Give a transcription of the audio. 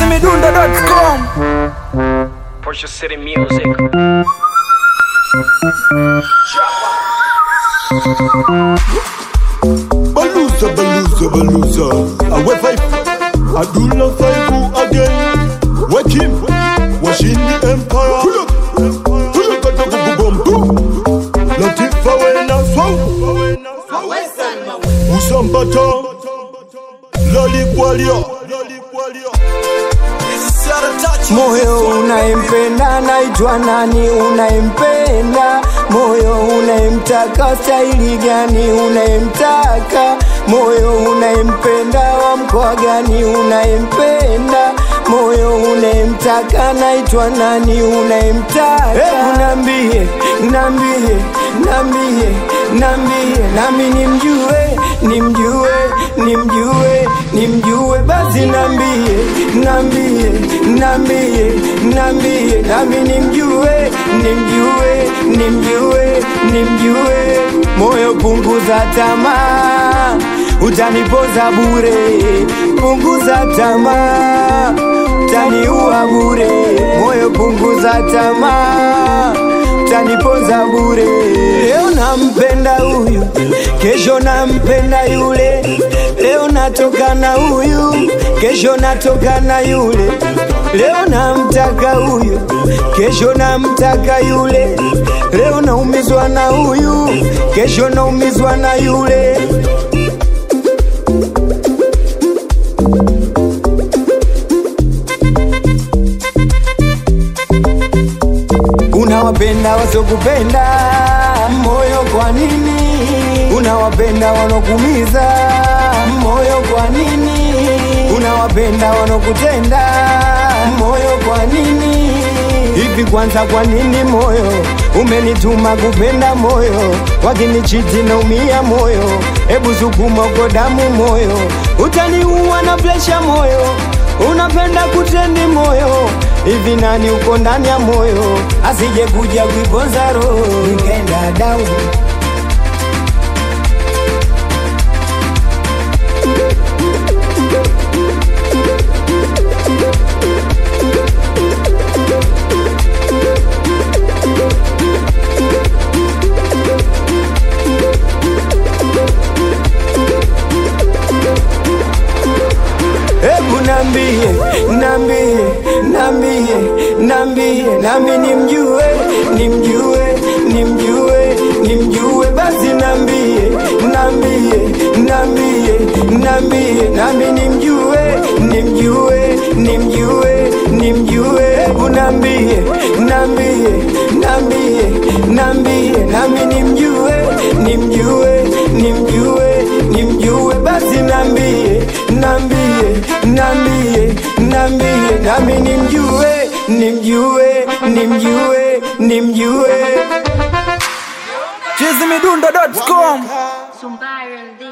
chizimidundo.com Porsche City Music. Baluza, baluza, baluza. Awe five. Adula five again. Wake him. Washing the empire. Pull up. Pull up. Pull up. Boom, boom. Latifa wena swau. Usambata. Lali kwalia. Moyo unayempenda naitwa nani? Unayempenda moyo unayemtaka staili gani? Unayemtaka moyo unayempenda wa mkoa gani? Unayempenda moyo unayemtaka naitwa nani? Unayemtaka hebu nambie, nambie, nambie, nambie nami nimjue, nimjue, nimjue, nimjue basi nambie, nambie, nambie, nambie nami nimjue, nimjue, nimjue, nimjue. Moyo punguza tamaa, utanipoza bure. Punguza tamaa, utaniua bure. Moyo punguza tamaa, utanipoza bure. Leo nampenda huyu, kesho nampenda yule. Leo natoka na huyu, kesho natoka na yule. Leo namtaka huyu, kesho namtaka yule. Leo naumizwa na huyu, kesho naumizwa na yule. Unawapenda wasiokupenda, moyo kwa nini? Unawapenda wanokumiza, moyo kwa nini? Unawapenda wanokutenda, moyo kwa nini? Hivi kwanza, kwa nini moyo umenituma kupenda moyo, wakinichiti naumia moyo, hebu sukuma uko damu moyo, utaniua na presha moyo, unapenda kutendi moyo hivi nani uko ndani ya moyo asije kuja kuiponza roho nikaenda dau Hebu nambie, nambie, nambie, nambie, nami nimjue, nimjue, nimjue, nimjue, basi nambie, nambie, nambie, nambie, nami nimjue, nimjue, nimjue, nimjue, hebu nambie, nambie, nambie, nambie, nami nimjue, nimjue, nimjue, nimjue, basi nambie, nambie, nambie, nambie, nami nimjue, nimjue, nimjue, nimjue. chizimidundo.com Sumbaran